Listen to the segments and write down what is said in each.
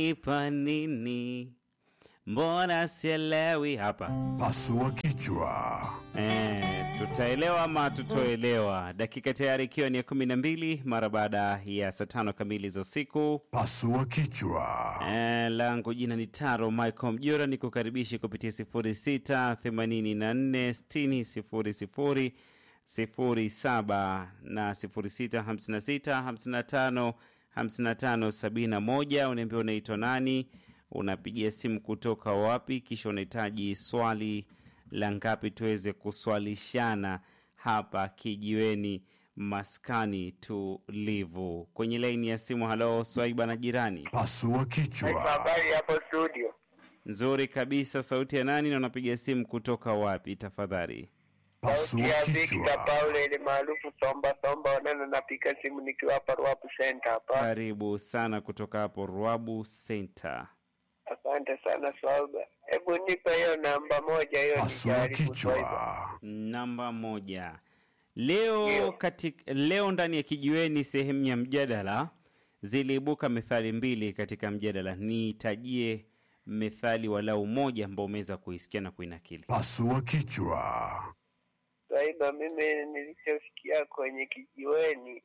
unanipa nini? Mbona sielewi hapa. Pasua kichwa. Eh, tutaelewa ama tutoelewa. Dakika tayari ikiwa ni ya kumi na mbili mara baada ya saa tano kamili za usiku. Pasua kichwa. Eh, langu jina ni Taro Michael Mjura, ni kukaribishi kupitia sifuri sita themanini na nne sitini sifuri sifuri sifuri saba na sifuri sita hamsini na sita hamsini na tano hamsini na tano sabini na moja. Unaambia unaitwa nani, unapigia simu kutoka wapi, kisha unahitaji swali la ngapi tuweze kuswalishana hapa kijiweni maskani tulivu. Kwenye laini ya simu, halo Swaiba na jirani. Pasua kichwa. Habari hapo studio. Nzuri kabisa. Sauti ya nani na unapiga simu kutoka wapi tafadhali? Sauti Pasua ya Victor kichwa. Paul ile maarufu Somba Somba wanana napiga simu nikiwa hapa Ruapu Center hapa. Karibu sana kutoka hapo Ruabu Center. Asante sana Swaiba. Hebu nipe hiyo namba moja hiyo Pasua nijaribu Swaiba. kichwa. Namba moja. Leo Ndio. katika, leo ndani ya kijiweni sehemu ya mjadala ziliibuka methali mbili katika mjadala. Nitajie methali walau moja ambao umeweza kuisikia na kuinakili. Pasua kichwa. Swaiba, mimi nilichosikia kwenye kijiweni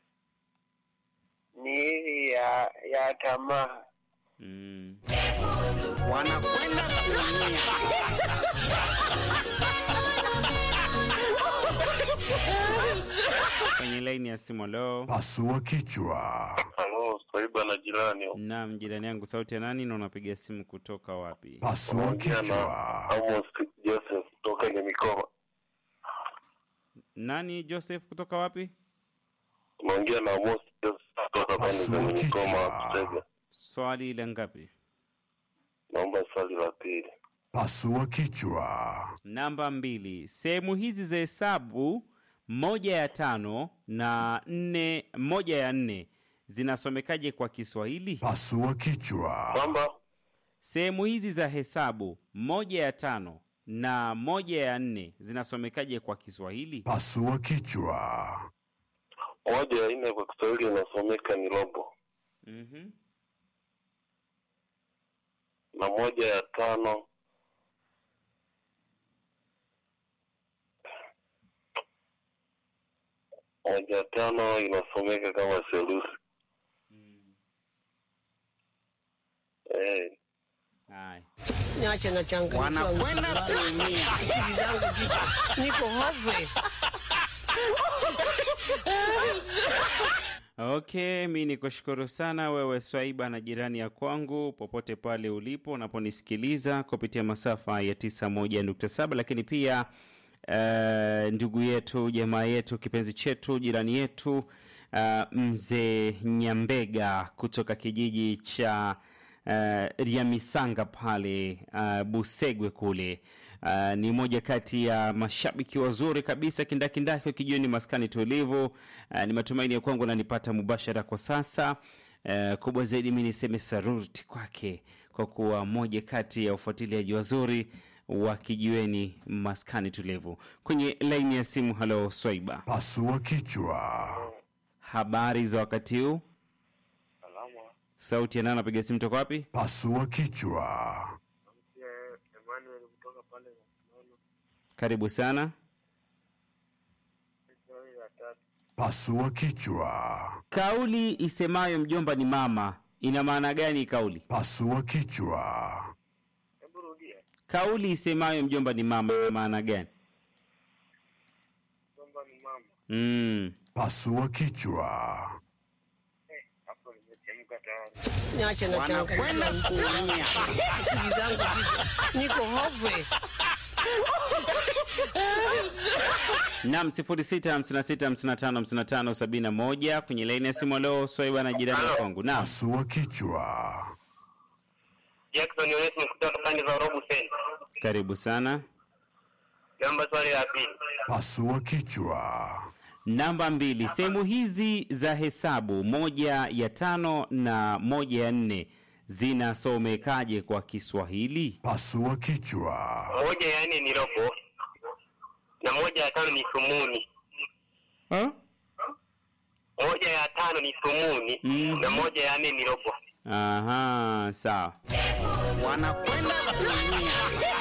ni hili ya ya tamaa. Mm. wanakwenda kuumia. Kwenye laini ya simu leo. Pasua kichwa. Halo, Swaiba na jirani. Naam, jirani yangu, sauti ya nani na unapiga simu kutoka wapi? Pasua Naongea na kichwa. Amos Joseph kutoka Nyamikoma. Nani Joseph kutoka wapi? Naongea na Amos Joseph kutoka pande za Pasua Nyamikoma kichwa. Kutega. Swali la ngapi? Naomba swali la pili. Pasua kichwa. Namba mbili. Sehemu hizi za hesabu moja ya tano na nne, moja ya nne zinasomekaje kwa Kiswahili? Pasua kichwa. Kwamba Sehemu hizi za hesabu moja ya tano na moja ya nne zinasomekaje kwa Kiswahili? Pasua kichwa. moja ya nne kwa Kiswahili inasomeka ni robo Mhm. na moja ya tano moja ya tano inasomeka kama selusi. Eh, Haya. Niache na changamoto. Wanakwenda kuumia. Akili zangu ziko niko hopeless. Okay, mi nikushukuru sana wewe Swaiba na jirani ya kwangu, popote pale ulipo unaponisikiliza kupitia masafa ya 91.7, lakini pia uh, ndugu yetu, jamaa yetu, kipenzi chetu, jirani yetu uh, mzee Nyambega kutoka kijiji cha uh, Riamisanga pale uh, Busegwe kule. Uh, ni moja kati ya mashabiki wazuri kabisa kindakindaki kijioni maskani tulivu. Uh, ni matumaini ya kwangu nanipata mubashara kwa sasa. Uh, kubwa zaidi mi niseme saruti kwake kwa kuwa moja kati ya ufuatiliaji wazuri wa kijiweni maskani tulivu. Kwenye laini ya simu, halo Swaiba, Pasua kichwa. habari za wakati huu? salama. Sauti ya nani anapiga simu toka wapi? Pasua kichwa. Emmanuel kutoka pale Karibu sana. swali la tatu. Pasua kichwa. Kauli isemayo mjomba ni mama ina maana gani? Kauli Pasua kichwa. Hebu rudia. kauli isemayo mjomba ni mama ina maana gani? Kwamba ni mama. Mm. Pasua kichwa. Hapo nimechemka tayari. Niache na changamoto. kuumia. Akili zangu ziko niko hopeless. Nam 0656555571 kwenye laini ya simu. Leo Swaiba na jirani ya kwangu. Naam, Pasua kichwa. Jackson Onesmo kutoka pande za Robu Center. karibu sana. Naomba swali la pili. Pasua kichwa. Namba mbili, sehemu hizi za hesabu moja ya tano na moja ya nne zinasomekaje kwa Kiswahili? Pasua kichwa. Moja ya nne ni robo na moja ya tano ni sumuni. Ha? Moja ya tano ni sumuni Mhm. na moja ya nne ni robo. Aha, sawa. wanakwenda kuumia.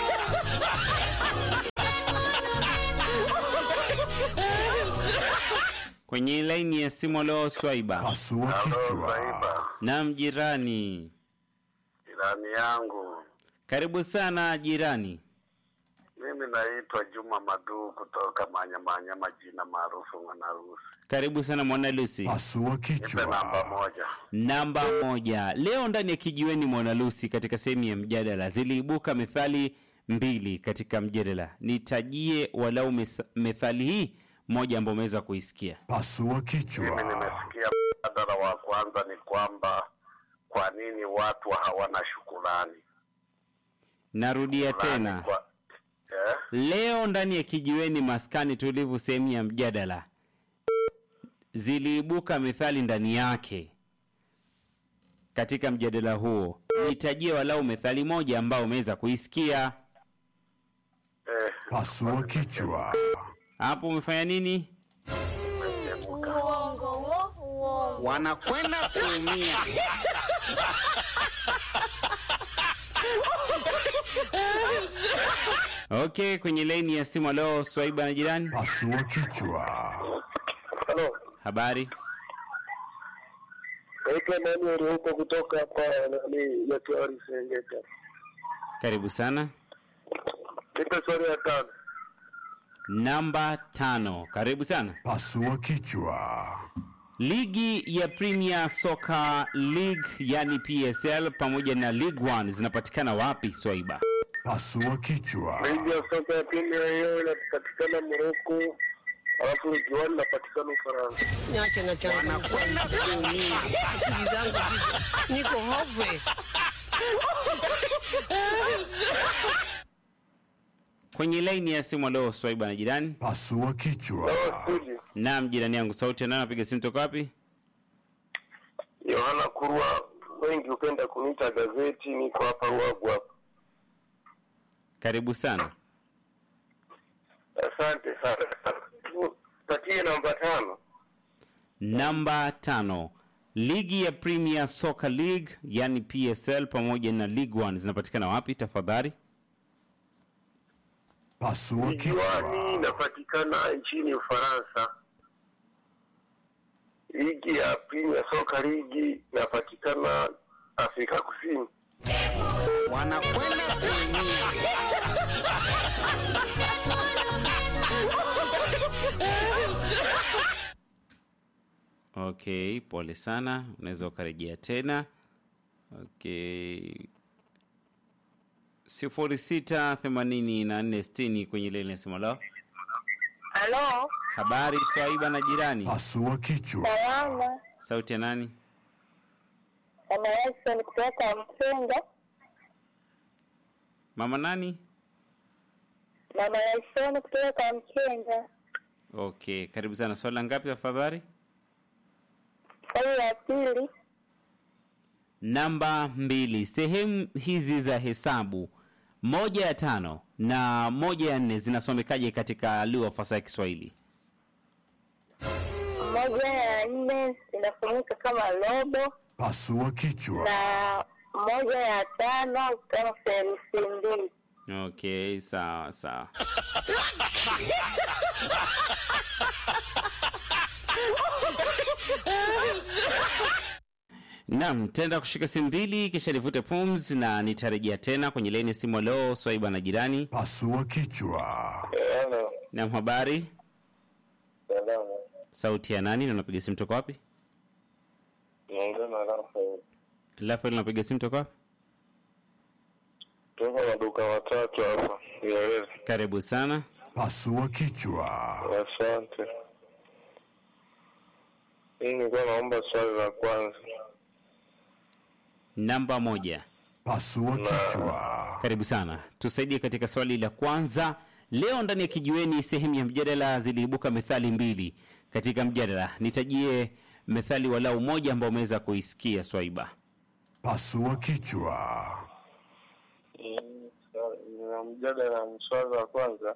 Kwenye laini ya simu leo Swaiba. Pasua kichwa. Naam jirani. Jirani yangu, Karibu sana jirani. mimi naitwa Juma Maduu kutoka Manyamanya, majina maarufu Mwanarusi. Karibu sana Mwana Lucy. Nipe Pasua namba kichwa. moja. Namba moja. Leo ndani ya kijiweni Mwana Lucy katika sehemu ya mjadala ziliibuka methali mbili katika mjadala. Nitajie walau mes- methali hii moja ambayo umeweza kuisikia. Pasua Mimi kichwa. nimesikia mjadala wa kwanza ni kwamba kwa nini watu hawana shukurani. Narudia Shukrani tena. Kwa, eh? Leo ndani ya kijiweni maskani tulivu sehemu ya mjadala ziliibuka methali ndani yake. Katika mjadala huo nitajie walau methali moja ambayo umeweza kuisikia. Eh, Pasua kichwa. Hapo umefanya nini? Uongo wo, uongo. wanakwenda kuumia. Okay, kwenye laini ya simu leo Swaiba na jirani. Pasua kichwa. Halo, Habari? naitwa Emmanuel huko kutoka hapa nani ya Kiwari Serengeta. Karibu sana. Nipe swali ya tano. Namba tano. Karibu sana. Pasua kichwa. Ligi ya Premier Soccer League yani PSL pamoja na League One zinapatikana wapi Swaiba? Pasua kichwa. Ligi ya soka ya Premier hiyo inapatikana Morocco, alafu ligi one inapatikana Ufaransa. Niache na changa wanakwenda kuumia. Akili zangu ziko niko hopeless. Kwenye laini ya simu leo Swaiba na jirani. Pasua kichwa. Studio. Naam, jirani yangu, sauti ya nani anapiga simu toka wapi? Yohana Kurwa, wengi hupenda kuniita gazeti, niko hapa Ruagu hapa. Karibu sana. Asante sana. Patie namba tano. Namba tano. Ligi ya Premier Soccer League yani PSL pamoja na League One zinapatikana wapi tafadhali? Pasua Ligi one kichwa. inapatikana nchini Ufaransa. Ligi ya Premier Soccer League inapatikana Afrika Kusini. Wanakwenda kuumia. Okay, pole sana, unaweza ukarejea tena. Okay, sifuri sita themanini na nne sitini kwenye lile nasema lao. Halo, Habari Swaiba na jirani, Pasua kichwa. salama. sauti ya nani? Mama Wilson kutoka Msenga. Mama nani? Mama Wilson kutoka Mkenga. Okay, karibu sana. Swali la ngapi tafadhali? Swali la pili, Namba mbili. Sehemu hizi za hesabu moja ya tano na moja ya nne zinasomekaje katika lugha fasaha ya Kiswahili? moja ya nne inasomeka kama robo Pasua kichwa. na moja ya tano kama theluthi mbili. Okay, sawa sawa. Naam, tenda kushika simu mbili kisha nivute pumzi na nitarejea tena kwenye leni simu. Leo Swaiba na jirani. Pasua kichwa. Hello. Naam, habari, Salama. sauti ya nani na unapiga simu toka wapi? Naongea na Rafael. Rafael, unapiga simu toka wapi? Toka maduka matatu hapa. Nieleze. Karibu sana. Pasua kichwa. Asante. Mimi nilikuwa naomba swali la kwanza. Namba moja. Pasua kichwa. Karibu sana, tusaidie katika swali la kwanza. Leo ndani ya kijiweni, sehemu ya mjadala, ziliibuka methali mbili katika mjadala. Nitajie methali walau moja ambao umeweza kuisikia Swaiba. Pasua kichwa. Na mjadala na swali la kwanza.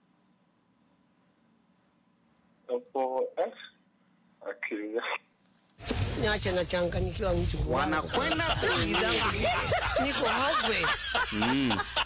Hapo eh akili. niache nachanganyikiwa mtu wanakwenda akili zangu ziko niko hopeless. Mm.